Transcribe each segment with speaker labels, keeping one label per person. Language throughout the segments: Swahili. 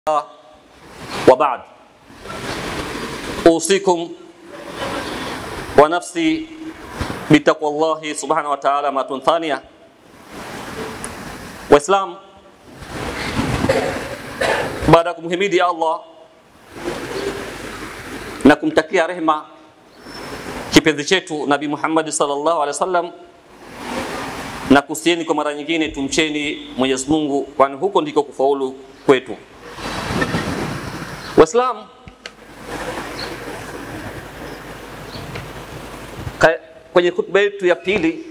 Speaker 1: وبعد أوصيكم ونفسي بتقوى الله سبحانه وتعالى مرة ثانية Waislamu, baada ya kumhimidi Allah na kumtakia rehema kipenzi chetu Nabii Muhammad sallallahu alaihi wasallam, na kusieni kwa mara nyingine, tumcheni Mwenyezi Mungu, kwani huko ndiko kufaulu kwetu. Waislamu, kwenye hutuba yetu ya pili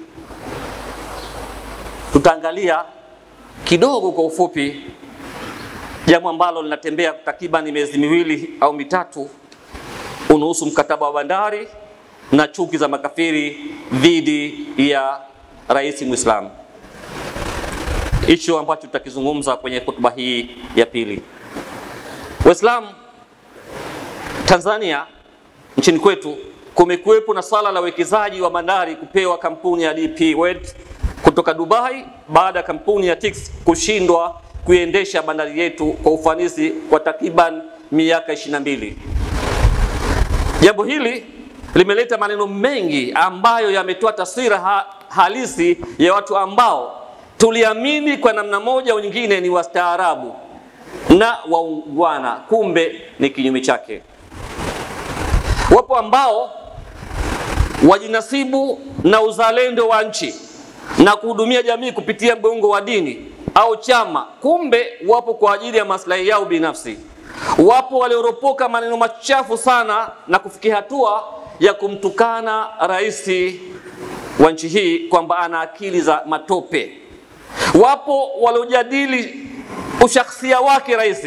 Speaker 1: tutaangalia kidogo kwa ufupi jambo ambalo linatembea takriban miezi miwili au mitatu, unahusu mkataba wa bandari na chuki za makafiri dhidi ya rais Muislamu. Hicho ambacho tutakizungumza kwenye hotuba hii ya pili. Waislamu, Tanzania nchini kwetu kumekuwepo na swala la uwekezaji wa bandari kupewa kampuni ya DP World kutoka Dubai baada ya kampuni ya Tix kushindwa kuiendesha bandari yetu kwa ufanisi kwa takriban miaka 22. Jambo hili limeleta maneno mengi ambayo yametoa taswira ha halisi ya watu ambao tuliamini kwa namna moja au nyingine ni wastaarabu na waungwana, kumbe ni kinyume chake. Wapo ambao wajinasibu na uzalendo wa nchi na kuhudumia jamii kupitia mgongo wa dini au chama, kumbe wapo kwa ajili ya maslahi yao binafsi. Wapo walioropoka maneno machafu sana na kufikia hatua ya kumtukana rais wa nchi hii kwamba ana akili za matope. Wapo waliojadili ushakhsia wake rais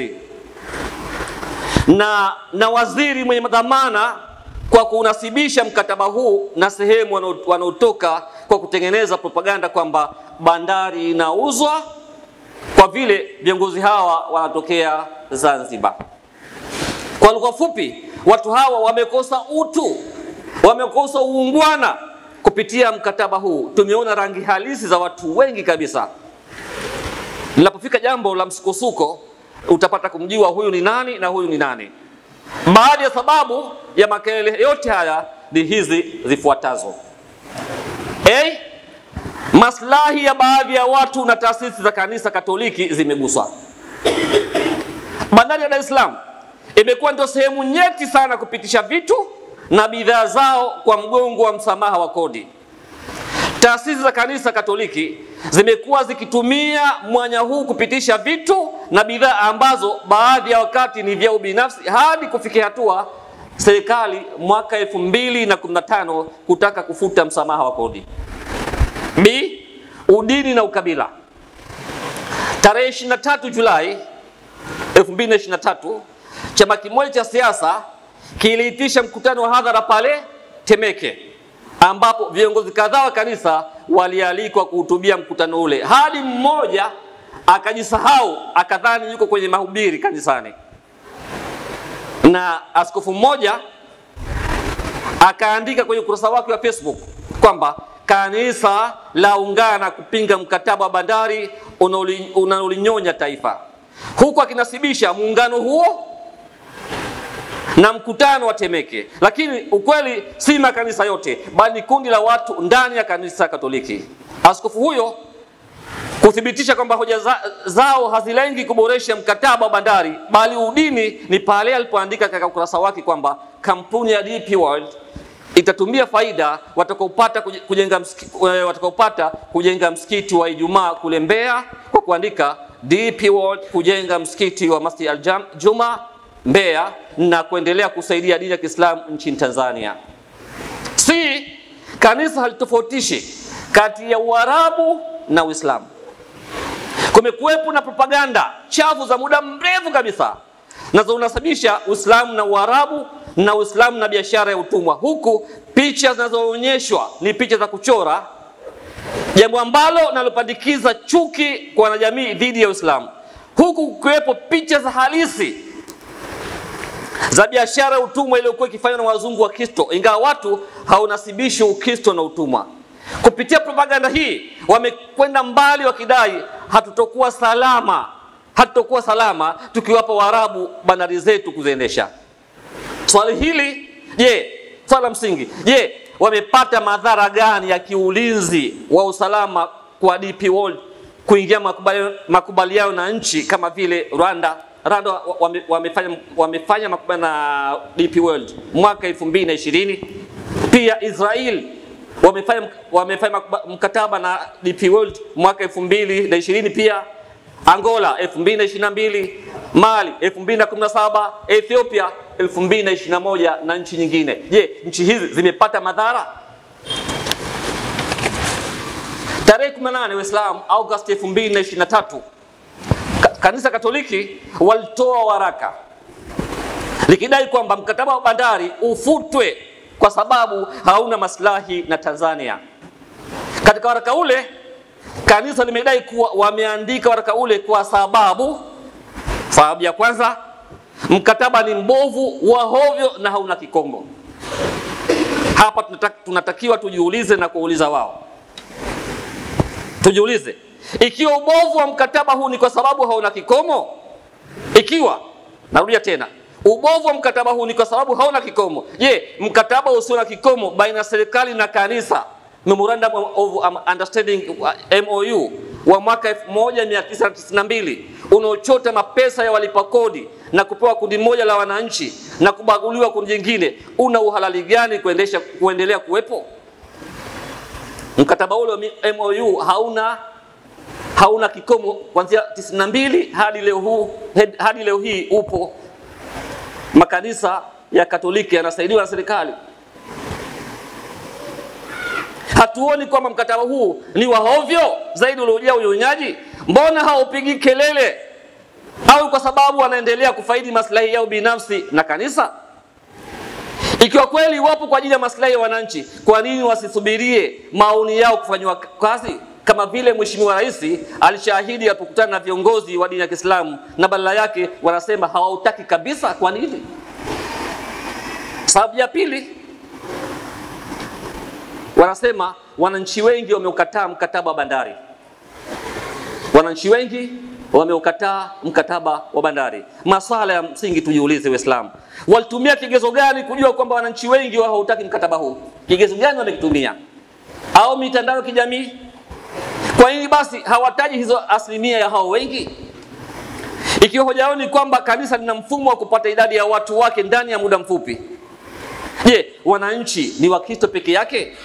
Speaker 1: na, na waziri mwenye dhamana kwa kunasibisha mkataba huu na sehemu wanaotoka kwa kutengeneza propaganda kwamba bandari inauzwa kwa vile viongozi hawa wanatokea Zanzibar. Kwa lugha fupi, watu hawa wamekosa utu, wamekosa uungwana kupitia mkataba huu. Tumeona rangi halisi za watu wengi kabisa. Linapofika jambo la msukosuko, utapata kumjua huyu ni nani na huyu ni nani. Baadhi ya sababu ya makelele yote haya ni hizi zifuatazo. A, maslahi ya baadhi ya watu na taasisi za kanisa Katoliki zimeguswa. Bandari ya Dar es Salaam imekuwa ndio sehemu nyeti sana kupitisha vitu na bidhaa zao kwa mgongo wa msamaha wa kodi. Taasisi za kanisa Katoliki zimekuwa zikitumia mwanya huu kupitisha vitu na bidhaa ambazo baadhi ya wakati ni vyao binafsi hadi kufikia hatua serikali mwaka elfu mbili na kumi na tano kutaka kufuta msamaha wa kodi. B, udini na ukabila. Tarehe 23 Julai 2023 chama kimoja cha siasa kiliitisha mkutano wa hadhara pale Temeke ambapo viongozi kadhaa wa kanisa walialikwa kuhutubia mkutano ule, hadi mmoja akajisahau akadhani yuko kwenye mahubiri kanisani, na askofu mmoja akaandika kwenye ukurasa wake wa Facebook kwamba kanisa laungana kupinga mkataba wa bandari unaolinyonya taifa, huku akinasibisha muungano huo na mkutano wa Temeke, lakini ukweli si makanisa yote, bali ni kundi la watu ndani ya kanisa Katoliki. Askofu huyo kuthibitisha kwamba hoja za, zao hazilengi kuboresha mkataba wa bandari, bali udini, ni pale alipoandika katika ukurasa wake kwamba kampuni ya DP World itatumia faida watakaopata kujenga msikiti, watakaopata kujenga msikiti wa Ijumaa kule Mbeya kwa kuandika DP World kujenga msikiti wa Masjid Al-Juma Mbeya na kuendelea kusaidia dini ya Kiislamu nchini Tanzania. Si kanisa halitofautishi kati ya Uarabu na Uislamu. Kumekuwepo na propaganda chafu za muda mrefu kabisa zinazonasabisha Uislamu na Uarabu na Uislamu na biashara ya utumwa, huku picha zinazoonyeshwa ni picha za kuchora, jambo ambalo nalopandikiza chuki kwa wanajamii dhidi ya Uislamu, huku kukiwepo picha za halisi za biashara ya utumwa iliyokuwa ikifanywa na wazungu wa Kristo, ingawa watu haunasibishi Ukristo na utumwa. Kupitia propaganda hii wamekwenda mbali wakidai hatutokuwa salama hatutakuwa salama tukiwapa Waarabu bandari zetu kuziendesha. Swali hili je, swala msingi, je, wamepata madhara gani ya kiulinzi wa usalama kwa DP World kuingia makubaliano, makubaliano na nchi kama vile Rwanda Rwanda wame, wamefanya, wamefanya makubaliano na DP World mwaka 2020 pia Israel wamefanya, wamefanya mkataba na DP World mwaka 2020 pia Angola 2022 Mali 2017 Ethiopia 2021 na nchi nyingine. Je, nchi hizi zimepata madhara? Tarehe 18 Waislamu Agosti 2023 Kanisa Katoliki walitoa waraka likidai kwamba mkataba wa bandari ufutwe kwa sababu hauna maslahi na Tanzania. Katika waraka ule kanisa limedai kuwa wameandika waraka ule kwa sababu, sababu ya kwanza, mkataba ni mbovu, wa hovyo na hauna kikomo. Hapa tunatakiwa tujiulize na kuuliza wao, tujiulize ikiwa ubovu wa mkataba huu ni kwa sababu hauna kikomo, ikiwa narudia tena, ubovu wa mkataba huu ni kwa sababu hauna kikomo, je, mkataba usio na kikomo baina ya serikali na kanisa, memorandum of understanding MOU wa mwaka 1992 unaochota mapesa ya walipa kodi na kupewa kundi moja la wananchi na kubaguliwa kundi jingine, una uhalali gani kuendesha kuendelea kuwepo? Mkataba ule wa MOU hauna hauna kikomo kuanzia 92 hadi leo huu hadi leo hii upo. Makanisa ya Katoliki yanasaidiwa na serikali. Hatuoni kwamba mkataba huu ni wa hovyo zaidi uliojaa unyonyaji? Mbona haupigi kelele? Au kwa sababu wanaendelea kufaidi maslahi yao binafsi na kanisa? Ikiwa kweli wapo kwa ajili ya maslahi ya wananchi, kwa nini wasisubirie maoni yao kufanywa kazi? kama vile Mheshimiwa Rais alishahidi alipokutana na viongozi wa dini ya Kiislamu, na badala yake wanasema hawautaki kabisa. Kwa nini? Sababu ya pili, wanasema wananchi wengi wameukataa mkataba wa bandari. Wananchi wengi wameukataa mkataba wa bandari. Maswala ya msingi tujiulize, Waislamu walitumia kigezo gani kujua kwamba wananchi wengi hawautaki mkataba huu? Kigezo gani wamekitumia? Au mitandao ya kijamii kwa nini basi hawataji hizo asilimia ya hao wengi? Ikiwa hoja yao ni kwamba kanisa lina mfumo wa kupata idadi ya watu wake ndani ya muda mfupi, je, wananchi ni Wakristo peke yake?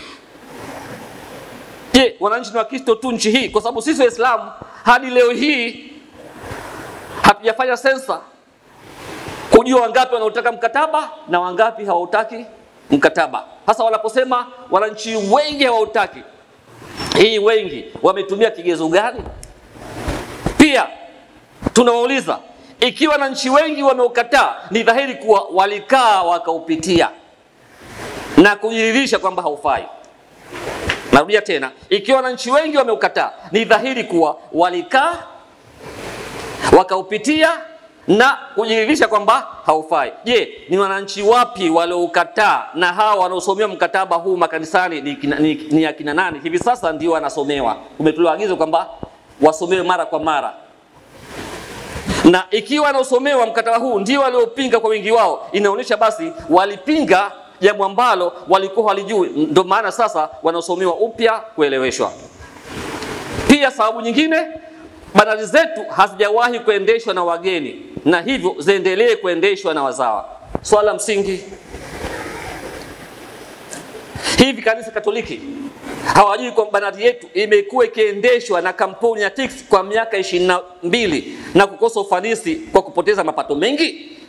Speaker 1: Je, wananchi ni Wakristo tu nchi hii? Kwa sababu sisi Waislamu hadi leo hii hatujafanya sensa kujua wangapi wanaotaka mkataba na wangapi hawautaki mkataba. Sasa wanaposema wananchi wengi hawautaki hii wengi wametumia kigezo gani? Pia tunawauliza ikiwa wananchi wengi wameukataa, ni dhahiri kuwa walikaa wakaupitia na kujiridhisha kwamba haufai. Narudia tena, ikiwa wananchi wengi wameukataa, ni dhahiri kuwa walikaa wakaupitia na kujiridhisha kwamba haufai. Je, ni wananchi wapi walioukataa? Na hawa wanaosomea mkataba huu makanisani ni, ni, ni akina nani? Hivi sasa ndio wanasomewa, umetolewa agizo kwamba wasomewe mara kwa mara, na ikiwa wanaosomewa mkataba huu ndio waliopinga kwa wingi wao, inaonyesha basi walipinga jambo ambalo walikuwa walijui, ndio maana sasa wanaosomewa upya kueleweshwa. Pia sababu nyingine bandari zetu hazijawahi kuendeshwa na wageni na hivyo ziendelee kuendeshwa na wazawa. Swala msingi, hivi kanisa Katoliki hawajui kwamba bandari yetu imekuwa ikiendeshwa na kampuni ya TICS kwa miaka ishirini na mbili na kukosa ufanisi kwa kupoteza mapato mengi?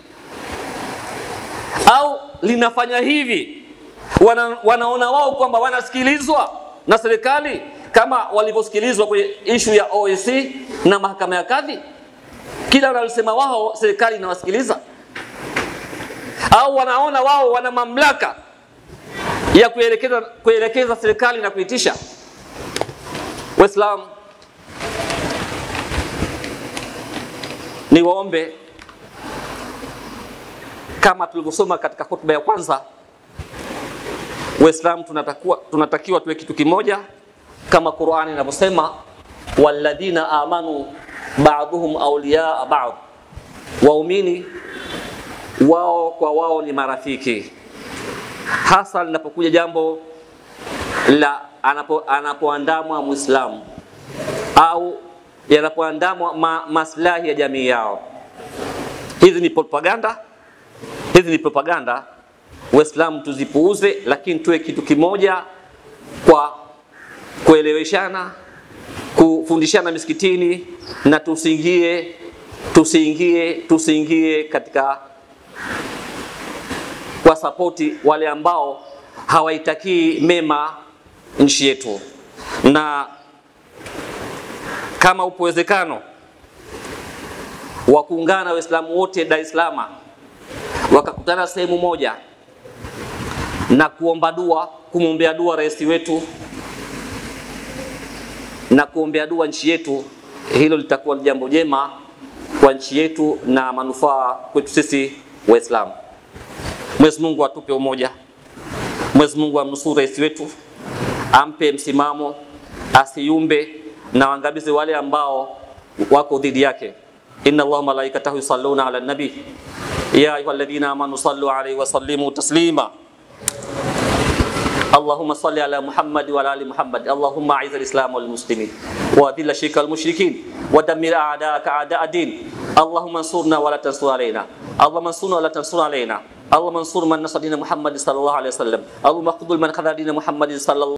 Speaker 1: Au linafanya hivi wana, wanaona wao kwamba wanasikilizwa na serikali kama walivyosikilizwa kwenye ishu ya OEC na mahakama ya kadhi. Kila wanalosema wao serikali inawasikiliza, au wanaona wao wana mamlaka ya kuelekeza, kuelekeza serikali na kuitisha. Waislamu, ni waombe kama tulivyosoma katika hotuba ya kwanza, Waislamu tunatakiwa, tunatakiwa tuwe kitu kimoja kama Qur'ani inavyosema walladhina amanu ba'dhuhum awliya ba'd, waumini wao kwa wao ni marafiki, hasa linapokuja jambo la anapo, anapoandamwa Muislamu au yanapoandamwa ma, maslahi ya jamii yao. Hizi ni propaganda, hizi ni propaganda. Waislamu tuzipuuze, lakini tuwe kitu kimoja kwa kueleweshana, kufundishana misikitini na tusiingie tusiingie tusiingie katika kwa sapoti wale ambao hawaitakii mema nchi yetu, na kama upo uwezekano wa kuungana Waislamu wote Dar es Salaam wakakutana sehemu moja na kuomba dua, kumwombea dua rais wetu na kuombea dua nchi yetu, hilo litakuwa ni jambo jema kwa nchi yetu na manufaa kwetu sisi Waislamu. Mwenyezi Mungu atupe umoja, Mwenyezi Mungu amnusuru rais wetu, ampe msimamo, asiyumbe na waangamize wale ambao wako dhidi yake. inna Allaha malaikatahu yusalluna ala nabi ya ayyuhalladhina amanu sallu alayhi wa sallimu taslima اللهم صل على محمد وعلى ال محمد اللهم اعز الاسلام والمسلمين واذل الشرك والمشركين ودمر اعداءك اعداء الدين اللهم انصرنا ولا تنصر علينا اللهم انصرنا ولا تنصر علينا اللهم انصر من نصر دين محمد صلى الله عليه وسلم اللهم اخذل من خذل دين محمد صلى الله